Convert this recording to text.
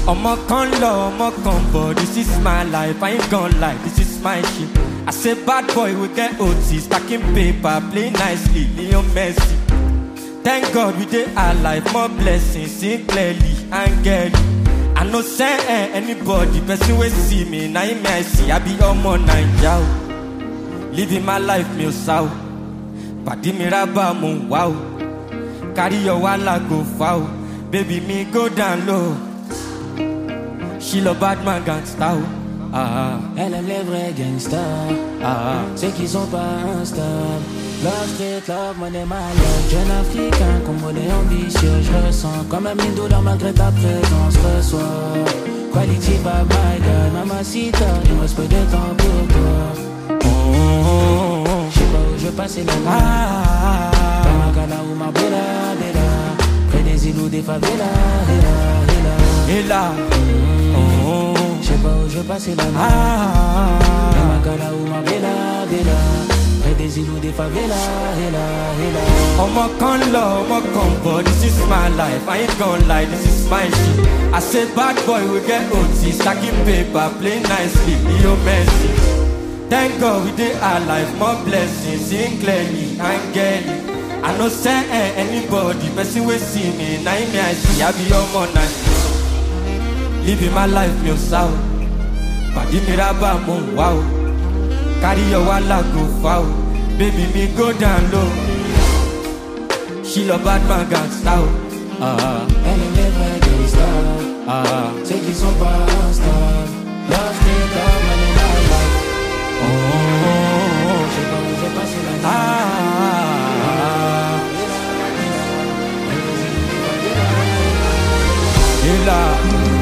Ọmọ kan lọ, ọmọ kan bọ̀, this is my life, I ain't gon' lie, this is my shit. I say bad boy, we get OT, stacking paper, play nicely, Leo Messi. Thank God we dey alive, more blessings, sing clearly, angeli. I no send eh, anybody, person wey see me, na him I see, I be ọmọ Naija o. Living my life, mi ò sá o. Pàdé mi rábà mo ń wá o. Carry your wahala go far o. Baby mi go down low. She love bad man gangsta o. Ah, Elle aime les vrais gangsters, ah, ceux qui sont pas instables. Love street, love money, my love. Jeune africain, congolais ambitieux, je ressens comme un mine d'odeur malgré ta présence. Reçois quality vibe, my girl, mamacita, il me reste peu de temps pour toi. oh, oh, oh. Je sais pas où je vais passer la nuit. Ah, Pamakala ou ma bella, bella. Près des îles ou des favelas, héla, héla. et là, oh, oh, Je sais pas où je vais passer la nuit. ah, Pamakala ou ma bella, bella. Près des îles ou des favelas, héla, héla. ọmọ kan lọ, ọmọ kan bọ̀, this is my life, I ain't gon' lie, this is my shit. I say bad boy, we get OT, stacking paper, play nicely, Leo Messi. Thank God we dey alive, more blessings, sing clearly, angeli. I no send eh, anybody, person wey see me, na him me I see, I be ọmọ Naija. Living my life, mi ò sá o. Pàdé mi rábà mo ń wá o. Carry your wahala go far o. Baby mi go down low. She love bad man gangsta o. Ah, Elle aime les vrais gangsters, ah, ceux qui sont pas instables. Love street, love money, my life. oh, oh, oh. Je sais pas où je vais passer la nuit. Ah, Près des îles ou des favelas. et là,